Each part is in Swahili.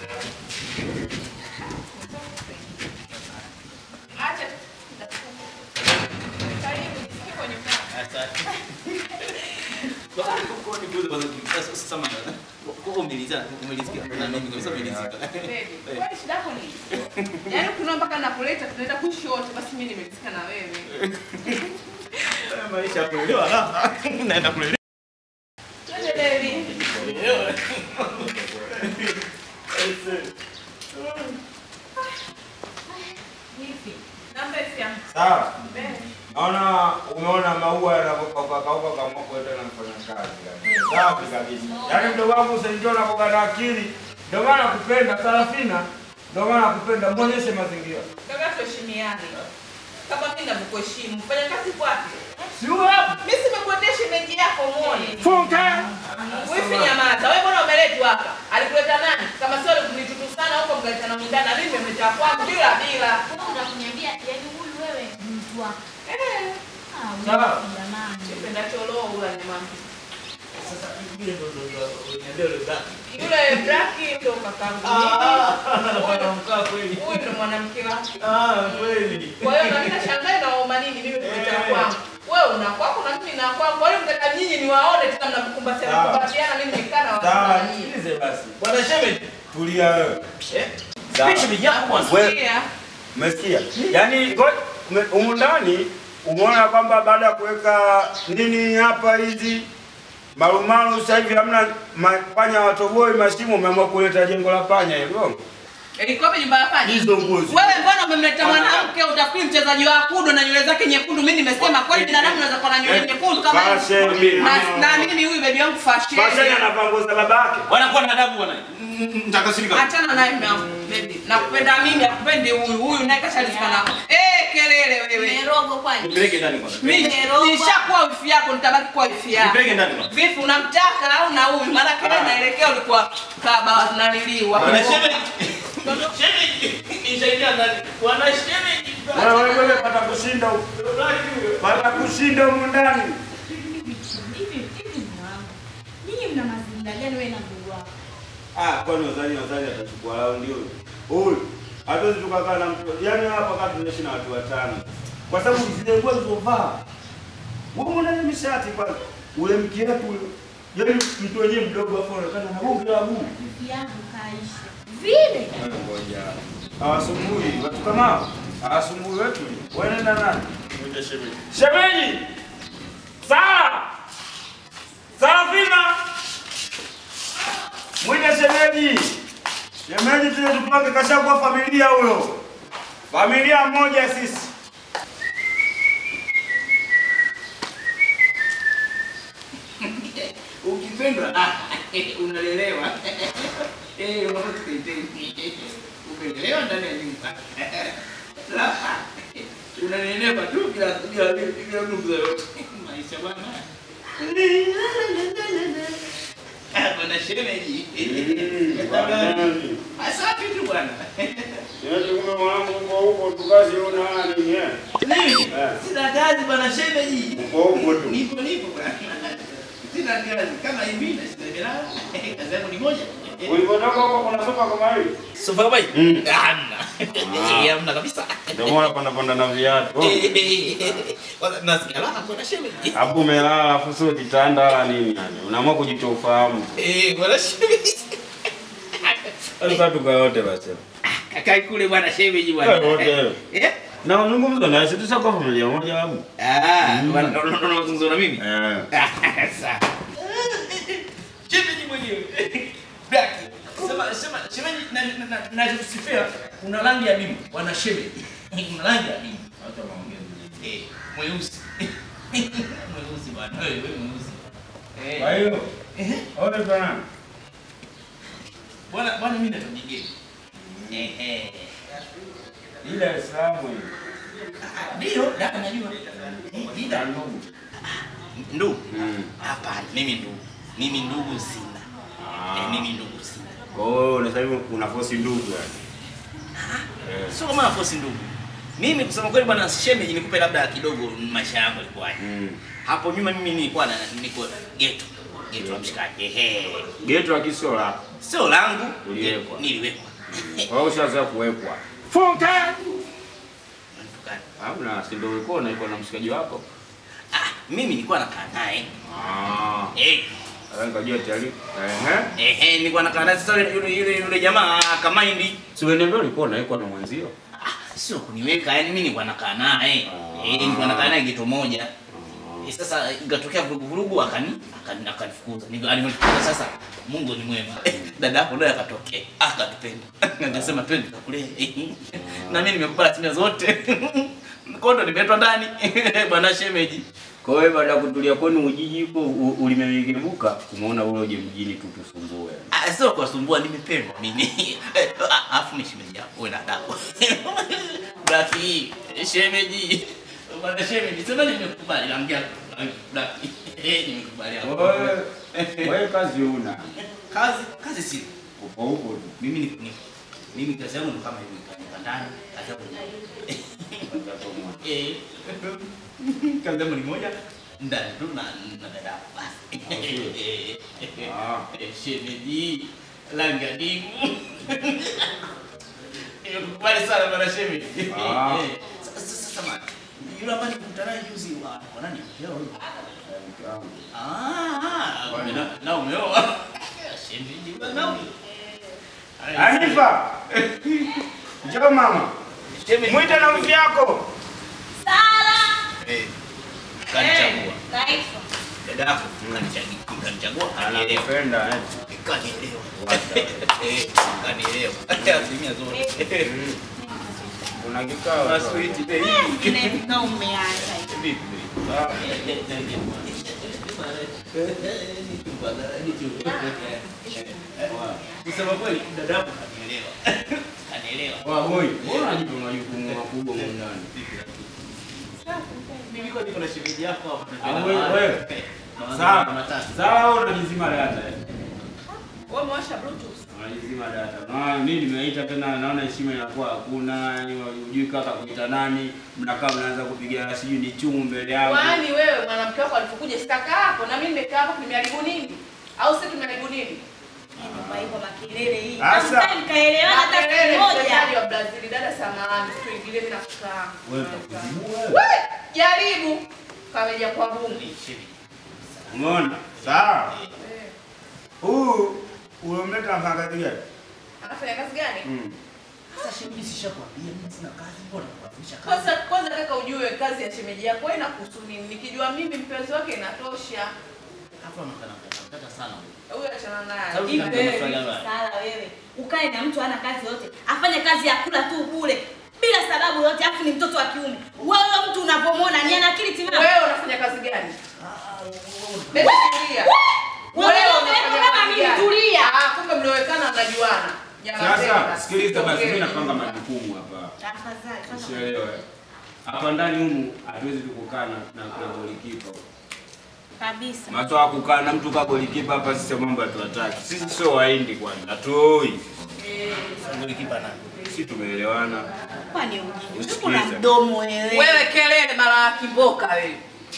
Acha. Karibu, niko nyumbani. Asante. Kwa kwa ni bure bwana. Sasa sasa kwa umeliza umelisikia na mimi kabisa umelizika. Baby, kwani shida yako ni? Yaani kuna mpaka napoleta tunaenda kuishi wote basi mimi nimerizika na wewe. Maisha kuelewa raha. Naenda kuelewa. Twende baby. Vipi? Namba ya Sawa. Baby. Naona umeona maua yanapokauka kauka kama kwenda na mfanya kazi kabisa. Safi kabisa. Yaani mdogo wangu usijua unapoka na akili. Ndio maana nakupenda Sarafina. Ndio maana nakupenda muonyeshe mazingira. Kaka tuheshimiane. Kama mimi navyokuheshimu, fanya kazi kwapi? Si huyo hapa. Mimi simekuendea shemeji yako muone. Funka. Wifi nyamaza. Wewe mbona umeletwa hapa? Alikuleta nani? Kama sio alikunitutu sana huko mkaleta na mwindana, mimi nimemleta kwangu bila bila. Unakuniambia yaani huyu wewe ni mtu wako. Eh. Ah, huyu Sawa. jamani. Nipenda cholo ula nyama. Sasa ile ndo ndo niambia ile baki. Yule Braki ndo kakangu. Ah, anapata mkaa kweli. Huyu ndo mwanamke wake. Ah, kweli. Kwa hiyo na mimi nashangaa na waoma nini mimi kuleta kwangu. Wewe una kwako na mimi na kwangu. Kwa hiyo mtaka nyinyi niwaone tena mnakukumbatiana Sawa. kukumbatiana mimi nikaa na Sawa, wasikilize. nisikilize basi. Bwana shemeji. Tulia wewe. Eh? Sawa. Picha shemeji yako bwana. Wewe- Sikia. Umesikia? Yaani ngo- ume- humu ndani umeona kwamba baada ya kuweka nini hapa hizi marumaru sasa hivi hamna ma- panya watoboi mashimo, umeamua kuleta jengo la panya hilo. Ilikuwa hapa nyumba ya panya. Hizo nguzo. Wewe mbona umemleta mwanamke utafikiri mchezaji wa kudo na nywele zake nyekundu? Mimi nimesema kweli binadamu anaweza kuwa na nywele nyekundu kama Fashion. na na mimi huyu baby wangu Fashion fashion. anavaa nguo za babake. Wanakuwa na adabu bwana. Nitakasirika. Achana naye mama baby. Nakupenda mimi, akupendi huyu. Huyu naye kashalizika nako. Eh, kelele wewe. Merogo kwani? Nipeleke ndani kwanza. Mimi nishakuwa wifi yako, nitabaki kuwa wifi yako. Nipeleke ndani kwanza. Vipi unamtaka au na huyu? Maana kile naelekea ulikuwa kaba naniliwa. Bwana shemeji. Shemeji. Nishaingia ndani. Bwana shemeji. Wewe wewe pata kushinda huko. Pata kushinda humu ndani. Hivi hivi mwanangu. Ninyi mna mazingira gani wewe na ndugu wako? Ah, kwani wazani wazani atachukua lao ndio. Huyu hatuwezi tukakaa na mtu. Yaani hapa kati tunaishi na watu watano. Kwa sababu zile nguo zilizovaa. Wewe unaona mishati kwanza. Ule mkiatu ule. Yaani mtu wenyewe mdogo hapo anaonekana na bonge la buu. Rafiki yangu kaisha. Vile. Ngoja. Hawasumbui watu kama hao. Hawasumbui wetu. Wewe nenda nani? Ndio shemeji. Shemeji! Sara! Sarafina! Mwite shemeji! Shemeji tuje tupange kashakuwa familia huyo. Familia moja sisi. Ukipendwa ah, unalelewa. Eh, unaona tukaiteni. Umelelewa ndani ya nyumba. La. Unalelewa tu bila bila bila nguvu yoyote. Maisha bwana. Ah, Bwana shemeji. Asafi tu bwana. Yetu kumbe mwanangu uko huko tukazi una nini eh? Mimi Eh. sina kazi bwana shemeji. Uko huko tu. Nipo nipo bwana. Sina kazi kama hivi na sina bila. Kazi yangu ni moja. Ulipotoka huko kuna sofa kama hili? Sofa kama hii? Mm. Hamna. Ah. Hamna kabisa. Ndio maana panda panda na viatu. Kwanza nasikia raha bwana shemeji. Hapo umelala alafu sio kitanda wala nini yani. Unaamua kujitoa ufahamu. Eh, bwana shemeji. Sasa tukayote basi. Kakai kule bwana shemeji bwana. Eh, wote. Eh? Na unazungumza na sisi tushakuwa familia moja babu. Ah, Mm. bwana ndo ndo unazungumza na mimi. Eh. Sawa. Shemeji mwenyewe. Black. Sema sema shemeji na na na nakusifia una rangi ya bibi bwana shemeji. Una rangi ya bibi. Watu wanaongea. Eh, mweusi. Mweusi bwana. Wewe wewe mweusi. Eh. Kwa hiyo, Eh. ole bwana. Bwana bwana mimi naitwa Jigeni. Eh eh. Ile Islamu hiyo. Ndio, dada najua. Eh, Ya Dida. ndugu. Ndugu. Mm. Hapana, mimi ndugu. Mimi ndugu sina. Eh, mimi ndugu sina. Kwa hiyo unasema hivi una force ndugu yani. Eh. Sio kama nafosi ndugu. Mimi kusema kweli bwana shemeji nikupe labda kidogo maisha yangu yalikuwaje. Mm. Hapo nyuma mimi nilikuwa na niko ghetto. geto la mshikaji. Ehe. Geto la kisio lako. Sio langu, Uliwekwa. niliwekwa. Kwa hiyo ushaanza kuwekwa. Funga. Unatukana. Hamna, si ndio ulikuwa unaikuwa na mshikaji wako? Ah, mimi nilikuwa nakaa naye. Ah. Eh, Sasa nikajua tayari. Ehe. ehe, nilikuwa nakaa naye sasa yule yule yule jamaa akamaindi. Si uliniambia ulikuwa unaikuwa na mwenzio? Ah, sio kuniweka, yani mimi nilikuwa nakaa naye. Eh, nilikuwa nakaa naye geto moja. Eh, sasa ikatokea vurugu vurugu akani akani akanifukuza. Ndio alinifukuza sasa. Mungu ni mwema. Dada yako naye akatokea. Akatupenda. Akasema twende tukakulee. Na mimi nimekubali asilimia zote. Kondo nimeletwa ndani. Bwana shemeji. Kwa hiyo baada ya kutulia kwenu Ujiji huko u- ulimegebuka, umeona ule uje mjini tu tusumbue. Ah, sio kuwasumbua, nimependwa mimi. Ah, Alafu ni shemeji yako, wewe na dako. Blaki, shemeji. Bwana shemeji, sema nimekubali naongea Blaki. Eh, nimekubali hapo. Wewe wewe kazi una. Kazi, kazi si. Upo huko tu. Mimi ni ni mimi kazi yangu ni kama hivi nika ndani, kazi yangu ni eh. Kazi yangu ni moja ndani tu na na dada basi. Eh, Ah. eh, Shemeji, langa dimu. Nimekubali sana bwana shemeji. Ah. Eh, Sasa sasa man. Yule ambaye nilikutana naye juzi wa kwa nani? Leo huyo. Ah, Kwani? na na umeoa. Shemeji bwana. Anifa. Njoo mama. Shemeji. Mwite na mvi yako. Sala. Eh. Kanichagua. Naitwa. Dada yako kanichagua. Kanichagua kanielewa. Anakupenda eh. Kanielewa. Wacha. Eh, kanielewa. Asilimia zote. Kuna kikao. Maswiti baby. Na umeanza. Vipi? Kusema kweli dada yako kanielewa. Kanielewa. Wa boy, mbona unajipa majukumu makubwa huko ndani? Mimi kwa niko na shemeji yako hapa. Ah, wewe, wewe. Mawazo Sawa. matatu. Sawa, unajizima data. eh. Wewe umewasha bluetooth. Unajizima data. Na mimi nimeita tena naona heshima inakuwa hakuna, yani hujui kaka kuita nani, mnakaa mnaanza kupiga sijui ni chumu mbele yangu. Kwani wewe mwanamke wako alipokuja sitaka hapo na mimi nimekaa hapo nimeharibu nini? Au sisi tumeharibu nini? Kwa hivyo makelele hii. Asa. Hamtaki mkaelewana hata Makelele, siku moja. mchezaji wa Brazil, dada samahani, tuingilie mimi na kukaa. Wewe utakuzimu wewe. Wewe jaribu kameja kwa bungu. Umeona? Sawa. Eh, Huu uliomleta mfanya kazi gani? Anafanya kazi gani? Mm. Sasa shemeji sishakwambia mimi sina kazi, mbona kuanzisha kazi? Kwanza kwanza kaka ujue kazi ya shemeji yako wewe inakuhusu nini? Nikijua mimi mpenzi wake inatosha. Hapa nakana kata sana. Huyu achana naye. Sababu Hivi kama wewe, maswali haya. Sala wewe. Ukae na mtu hana kazi yote. Afanye kazi ya kula tu bure. Bila sababu yote afu ni mtoto wa kiume. Wewe huyo mtu unapomwona ni ana akili timamu. Wewe unafanya kazi gani? Bebe tulia. Wewe Wewe umeweka unafanya kama kazi mimi, gani? tulia. Ah, kumbe mliowekana mnajuana. Jamaa Sasa zenu. sikiliza basi, mimi Ongea. napanga majukumu hapa. Tafadhali. fanya Usielewe. Hapa ndani humu hatuwezi tu kukaa na na na golikipa. Kabisa. Matoa kukaa na mtu ka golikipa hapa sisi mambo hatuwataki. Sisi sio waindi kwani. Hatuoi. Eh, Nguli kipa na. Sisi tumeelewana. Kwani ujinga. Usikize. Kuna mdomo wewe. Wewe kelele mara ya kiboka wewe.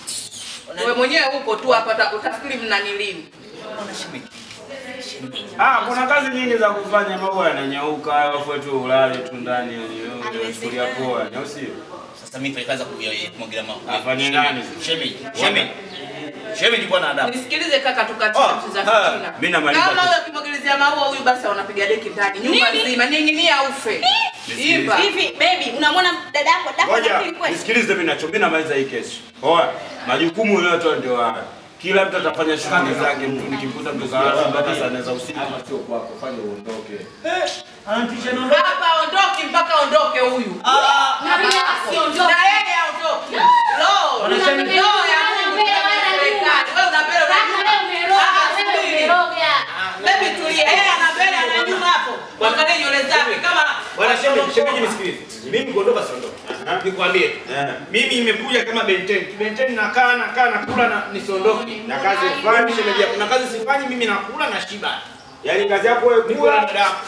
Wewe mwenyewe uko tu hapa uta- utafikiri mnanilimu. Mbona shemeji? Shemeji. Ah, kuna kazi nyingi za kufanya, mambo yananyauka, alafu tu ulale tu ndani yani. Haiwezekani. Kulia poa, au sio? Sasa mimi fanya kazi ya kuya- kumwagilia maji. Afanye nani? Shemeji. Shemeji. Shemeji kwa na adabu. Nisikilize kaka tukati Oh, za ah, fitina. mimi namaliza Kama tu. wewe ukimwagilizia maua huyu basi unapiga deki ndani nyumba Nini? nzima ning'inia ufe. Nisikilize. Imba. Hivi baby, unamwona dada yako dada yako Ngoja, akili kweli? nisikilize mimi nacho, mimi namaliza hii kesi. Oa, majukumu yote ndio haya. Kila mtu atafanya shughuli zake, mtu nikikuta mtu kaanza mpaka saa nne za usiku. sio kwako, fanya uondoke. Anatisha na Hapa ondoki mpaka ondoke huyu. Ah, Na mimi asiondoke. Na yeye aondoke. Lo, Wanasema- lo ya Mungu Wewe ya serikali. Wewe una mbele una Ah, subiri. Baby tulia. Yeye ana mbele ana nyuma hapo. Angalia nywele zake kama Bwana shemeji, shemeji nisikilize. Mimi kuondoka siondoke. Nikwambie. Eh. Mimi nimekuja kama benteni. Benteni nakaa nakaa nakula na nisiondoke. Na kazi Mimi fulani shemeji yako. Na kazi sifanyi mimi nakula na shiba. Yaani kazi yako wewe Niko na kula. dada yako.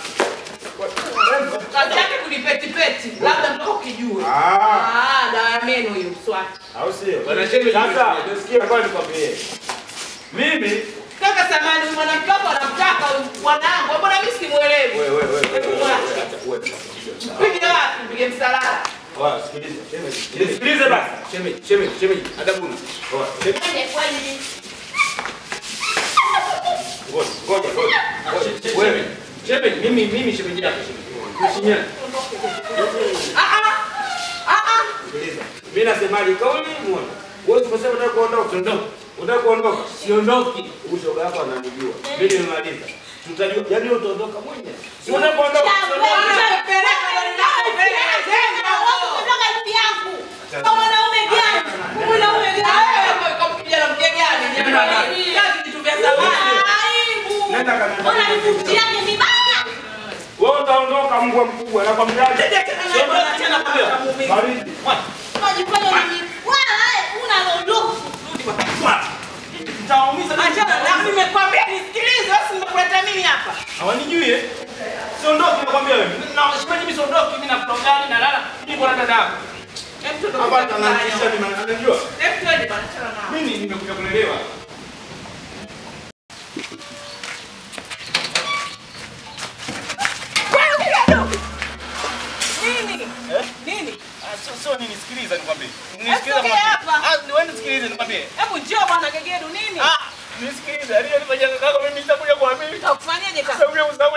kazi yake kunipetipeti. Labda mpaka ukijue. Ah, Ah, dawa ya meno hiyo mswaki. au sio? Bwana shemeji, Sasa nisikilize. nisikie kwa nikwambie. Mimi Kaka samani mwanamke wako anamtaka bwanangu. Mbona mimi simuelewi? Wewe wewe wewe. Hebu mwache. Wewe. Pige wapi? Pige msalala. Wa, sikiliza. Shemeji. Nisikilize basi. Shemeji, shemeji, shemeji. Adabuni. Wa, Twende kweli. Ngoja, ngoja, ngoja. Shemeji, Wewe. shemeji, mimi mimi shemeji yako shemeji. Tuheshimiane. Ah ah. Ah ah. Sikiliza. Mimi nasemaje kauli muone. Wewe umesema unataka kuondoka. Siondoke. Unataka kuondoka. Siondoki. Ushoga wako ananijua. Mimi nimemaliza. Tutajua. Yaani wewe utaondoka mwenyewe. Si unataka kuondoka. Peleka gari lako mbele. Jenga huko. Kutoka ipi yangu. Kwa mwanaume gani? Mwanaume Ah, gani? wewe kwa kijana mke gani? Jamani. Kazi vitu vya zamani. Aibu. Nenda kanenda. Ona mifuti yake mibaya. Wewe utaondoka mbwa mkubwa na kwa mjaji. Siondoki tena kwa wewe. Baridi. Unajifanya ni wala una lolote. Nitawaumiza Achana na nimekwambia nisikilize, wewe si nimekuleta mimi hapa. Hawanijui eh? Siondoki nakwambia wewe. Na shemeji mimi siondoki, mimi nakula ugali na lala. Mimi kwa dada yako. Hebu tuende Hapa kwa ananisha nyumbani. ni anajua. Hebu tuende bana, achana nao. Mimi nimekuja kulelewa. Nini? Eh? Nini? Ah, sio sio nini sikiliza nikwambie. Hebu sogea hapa. Ah, ni wewe nisikilize nikwambie. Hebu njoo bwana Gegedu nini? Ah, nisikilize. Aliyonifanyia kaka mimi nitakuja kuamini. Utakufanyaje kaka? Sababu ya usawa